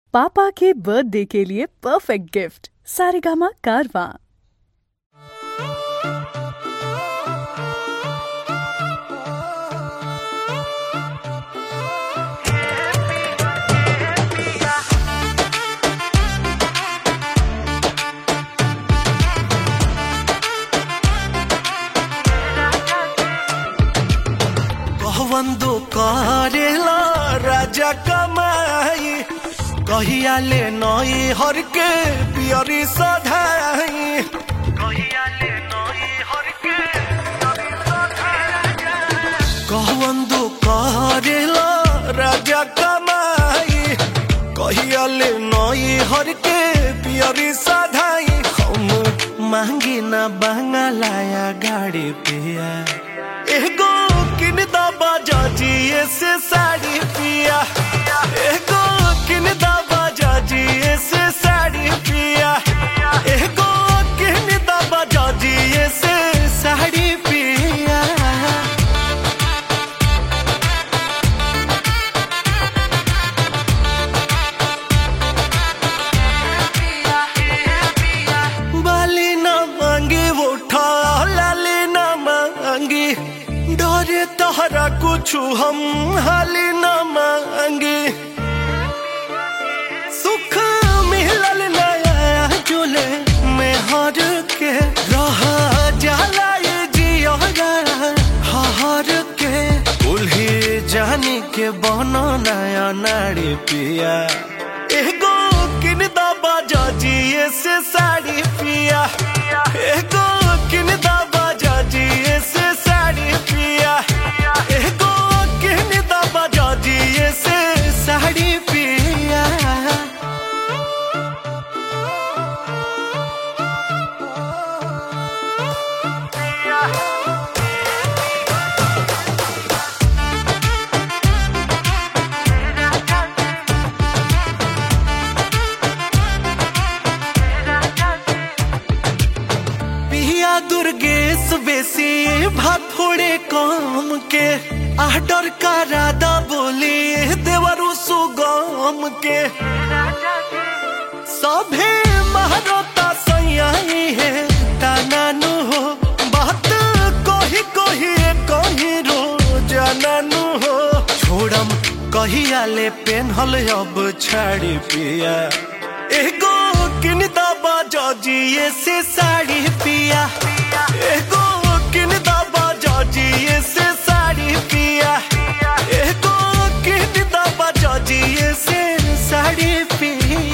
पापा के बर्थडे के लिए परफेक्ट गिफ्ट सारेगामा कारवा कहवंदो करेला राजा कमाई कहिया ले नई हर के पियरी सधाई कहिया ले नई हर के पियरी सधाई कहवंदो करेला राजा कमाई कहिया ले नई हर के पियरी सधाई हम मांगी ना बंगलाया गाड़ी पिया एगो किन दबा जाजिए से साड़ी पिया एगो किन दबा जाजिए से साड़ी पिया एगो किन दबा जाजिए से साड़ी पिया बाली न मांगी उठा लाली न मांगी डरे तहरा कुछ हम हाली न मांगी सुख मिलल नया जुले में हर के रह जाला ये जियो हर के उल्ही जानी के बनो नया नारी पिया एगो किन दबा जाजिए से साड़ी पिया एगो किन दबा जाजिए से साड़ी पिया एगो किन दबा जाजिए से साड़ी पिया पिया दुर्गेश बेसी भाथोड़े काम के आडर का राधा बोली देवरु सुगम के सभे महारता सैयाई है तानानु हो बात कोही कोही कोही रो जाननु हो छोड़म कहिया ले पेन्हल अब छाड़ी पिया एगो किन दबा जाजिए से साड़ी पिया एगो किन दबा जाजिए से साड़ी पिया एगो किन दबा जाजिए से साड़ी पिया